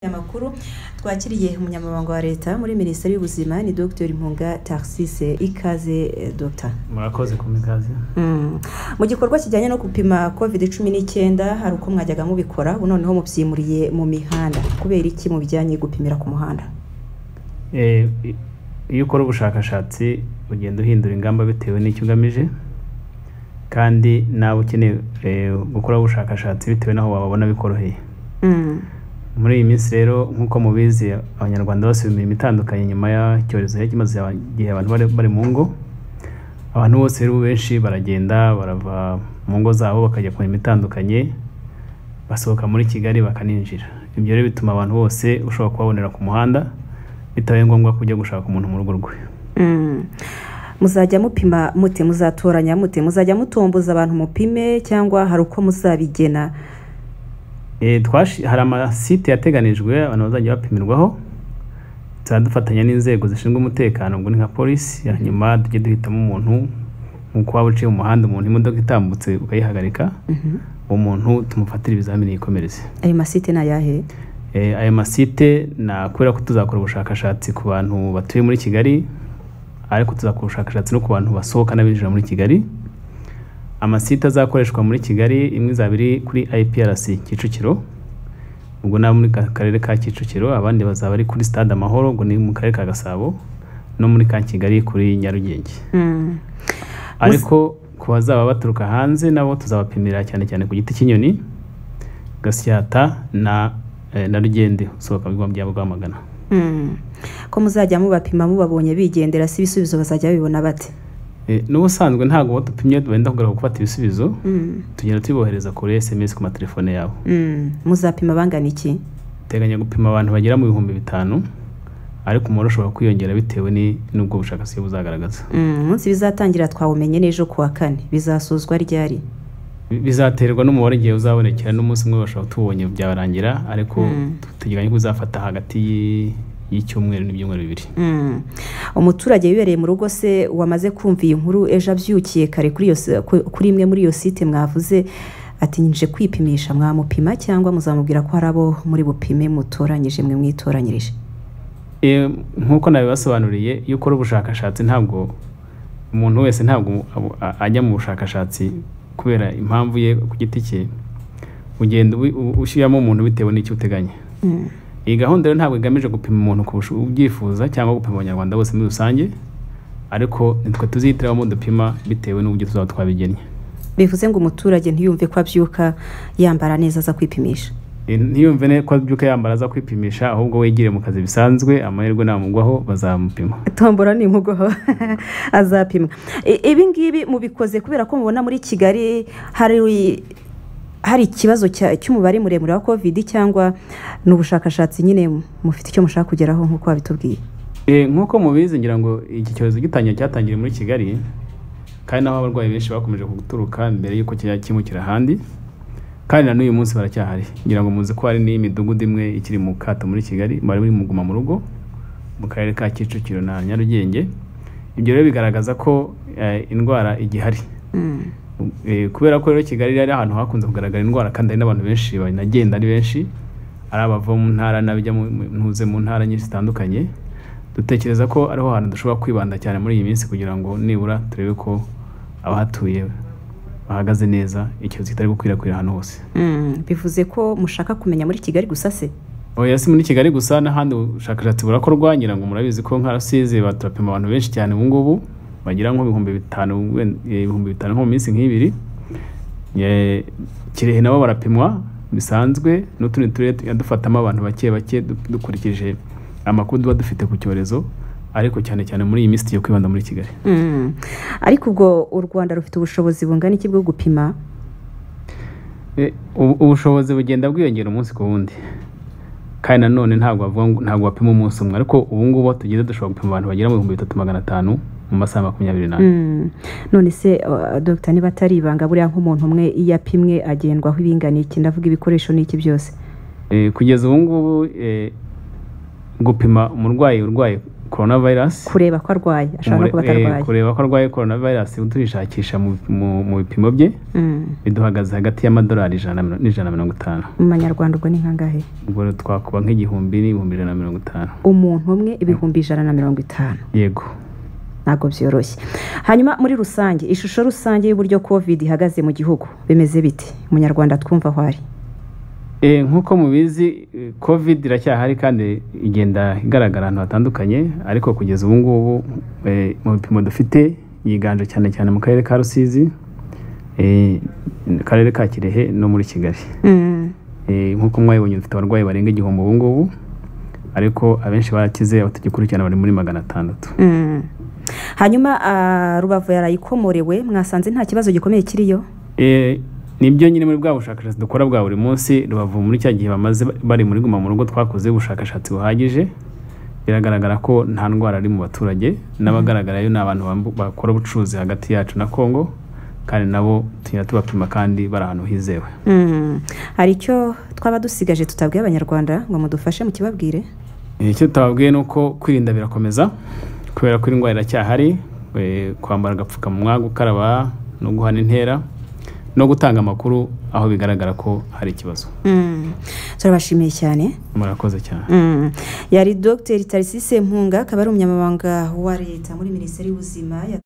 amakuru twakiriye umunyamabanga wa leta muri minisiteri y'ubuzima ni dr mpunga taxise ikaze eh, dr murakoze ku mikaze Mm. mu gikorwa kijyanye no gupima covid cumi n'icyenda hari uko mwajyaga mubikora ubu noneho mubyimuriye mu mihanda kubera iki mu bijyanye gupimira ku muhanda Eh, i- iyo ukora ubushakashatsi ugenda uhindura ingamba bitewe n'icyo ugamije kandi nawe ukeneye eh, gukora ubushakashatsi bitewe n'aho wababona bikoroheye Mm. muri iyi minsi rero nk'uko mubizi abanyarwanda bose imirimo itandukanye nyuma y'icyorezo cyari kimaze igihe abantu bari, bari mu ngo abantu bose rero benshi baragenda barava mu ngo zabo bakajya ku mirimo itandukanye basohoka muri kigali bakaninjira ibyo rero bituma abantu bose ushobora kubabonera ku muhanda bitabaye ngombwa ko ujya gushaka umuntu mu rugo rwe Mm. muzajya mupima mute muzatoranya mute muzajya mutomboza abantu mupime cyangwa hari uko muzabigena Eh, twashi- hari amasite yateganijwe abantu bazajya bapimirwaho tuzajya dufatanya n'inzego zishinzwe umutekano ubwo ni nka polisi hanyuma tujye duhitamo umuntu nk'uko waba uciye mu muhanda umuntu imodoka itambutse ukayihagarika Mhm. uwo muntu tumufatira ibizamini yikomereze ayo masite ni ayahe Eh, ayo masite na kubera ko tuzakora ubushakashatsi ku bantu batuye muri kigali ariko tuzakora ubushakashatsi no ku bantu basohoka n'abinjira muri kigali amasite azakoreshwa muri kigali imwe izaba iri kuri iprc kicukiro ubwo naho muri ka- karere ka kicukiro abandi bazaba ari kuri stade amahoro ubwo ni mu karere ka gasabo no muri ka kigali kuri nyarugenge Mm. ariko ku bazaba baturuka hanze nabo tuzabapimira cyane cyane ku giti cy'inyoni gasyata na eh, na rugende usohoka mu bigo bya rwamagana Mm. ko muzajya mubapima mubabonye bigendera si ibisubizo bazajya babibona bate Eh, n'ubusanzwe ntabwo uwo dupimye wenda kugaruka gufata ibisubizo Mm. tugenda tubohereza kuri sms ku matelefone yabo Mm. muzapima bangana iki teganya gupima abantu bagera mu bihumbi bitanu ariko umubare ushobora kwiyongera bitewe ni- n'ubwo bushakashatsi buzagaragaza Mm, umunsi bizatangira twawumenye n'ejo ku wa kane bizasozwa ryari Bi- bizaterwa n'umubare igihe uzabonekera n'umunsi umwe bashobora tubonye byarangira ariko Mm. tuteganya ko uzafata hagati y'i- y'icyumweru n'ibyumweru bibiri Mm. umuturage wibereye mu rugo se wamaze kumva iyi nkuru ejo abyukiye kare kuri iyo si- ku- kuri imwe muri iyo site mwavuze ati nje kwipimisha mwamupima cyangwa muzamubwira ko hari abo muri bupime mutoranyije mwe mwitoranyirije Eh, nk'uko nabibasobanuriye iyo ukora ubushakashatsi ntabwo umuntu wese ntabwo abo- a- ajya mu bushakashatsi kubera impamvu ye ku giti cye ugenda ubi- u- ushyiramo umuntu bitewe n'icyo uteganya Mm. iyi gahunda rero ntabwo igamije gupima umuntu ku busho- ubyifuza cyangwa gupima abanyarwanda bose muri rusange ariko nitwe tuzihitiramo dupima bitewe n'uburyo tuzaba twabigennye bivuze ngo umuturage ntiyumve ko abyuka yambara neza aza kwipimisha Eh, ntiyumve ne- ko abyuka yambara aza kwipimisha ahubwo wigire mu kazi bisanzwe amahirwe namugwaho bazamupima tombora nimugoho azapimwa I- ibi ngibi mubikoze kubera ko mubona muri kigali hari hari ikibazo cya- cy'umubare muremure wa covid cyangwa ni ubushakashatsi nyine mufite icyo mushaka kugeraho nk'uko wabitubwiye Eh, nk'uko mubizi ngira ngo iki cyorezo gitangiye cyatangiriye muri kigali kandi naho abarwayi benshi bakomeje guturuka mbere y'uko kijya kimukira ahandi kandi na n'uyu munsi baracyahari ngira ngo muzi ko hari n'imidugudu imwe ikiri mu kato muri kigali bari bari mu guma mu rugo mu karere ka kicukiro na nyarugenge ibyo rero bigaragaza ko eh, indwara igihari Mm. Eh, kubera ko rero kigali yari ahantu hakunze kugaragara indwara kandi hari n'abantu benshi banagenda ari benshi ari abava mu ntara n'abajya mu- mu- ntuze mu ntara nyinshi zitandukanye dutekereza ko ariho hantu dushobora kwibanda cyane muri iyi minsi kugira ngo nibura turebe ko abahatuye bahagaze neza icyorezo kitari gukwirakwira ahantu hose Mm. bivuze ko mushaka kumenya muri kigali gusa se oya si muri kigali gusa n'ahandi ubushakashatsi burakorwa ngira ngo murabizi ko nka rusizi baturapima abantu benshi cyane ubu ngubu bagira nk'ibihumbi bitanu wenda- eh, ibihumbi bitanu nko mu minsi nk'ibiri Eh, kirehe nabo barapimwa bisanzwe n'utundi turere tujya dufatamo abantu bake bake du- dukurikije amakuru tuba dufite ku cyorezo ariko cyane cyane muri iyi minsi tugiye kwibanda muri kigali Mm. ariko ubwo u rwanda rufite ubushobozi bungana iki bwo gupima E, ubu- ubushobozi bugenda bwiyongera umunsi ku wundi kandi nanone ntabwo bavuga ngo- ntabwo bapima umunsi umwe ariko ubu ngubu aho tugeze dushobora gupima abantu bagera mu bihumbi bitatu magana atanu mu masaha makumyabiri n'ane Mm. none se uh, dogita niba atari ibanga buriya nk'umuntu umwe iyo apimwe agendwaho ibingana iki ndavuga ibikoresho n'iki byose E, kugeza ubu ngubu e, gupima umurwayi urwaye korona vayirasi kureba ko arwaye ashobora no kuba atarwaye kureba ko arwaye korona vayirasi tuyishakisha mu- mu mu bipimo bye Mm. biduhagaze hagati y'amadolari ijana na miro- n'ijana na mirongo itanu mu manyarwanda ubwo ni kangahe ubwo rero twakuba nk'igihumbi n'ibihumbi ijana na mirongo itanu umuntu umwe ibihumbi ijana na mirongo itanu yego ntabwo byoroshye hanyuma muri rusange ishusho rusange y'uburyo covid ihagaze mu gihugu bimeze bite umunyarwanda twumva aho ari Eh, nk'uko mubizi eh, covid iracyahari kandi igenda igaragara ahantu hatandukanye ariko kugeza ubu ngubu eh, mu bipimo dufite yiganje cyane cyane mu karere ka rusizi eh, mu karere ka kirehe no muri kigali Mm. Eh, nk'uko mwabibonye dufite abarwayi barenga igihumbi ubu ngubu ariko abenshi barakize abatagikurikirana bari muri magana atandatu Mm. hanyuma ah, rubavu yarayikomorewe mwasanze nta kibazo gikomeye kiriyo Eh, nibyo nyine muri bwa bushakashatsi dukora bwa buri munsi rubavu muri cya gihe bamaze ba- bari muri guma mu rugo twakoze ubushakashatsi buhagije biragaragara ko nta ndwara ari mu baturage n'abagaragarayo ni abantu bambu- bakora ubucuruzi hagati yacu na kongo kandi nabo tugenda tubapima kandi bari ahantu hizewe Mm. hari icyo twaba dusigaje tutabwiye abanyarwanda ngo mudufashe mukibabwire Eh, icyo tubabwiye ni uko kwirinda birakomeza kubera ko indwara iracyahari eh, kwambara agapfukamunwa gukaraba no guhana intera no gutanga amakuru aho bigaragara ko hari ikibazo Mm. turabashimiye cyane murakoze cyane Mm. yari dogiteri tarisise mpunga akaba ari umunyamabanga wa leta muri minisiteri y'ubuzima ya-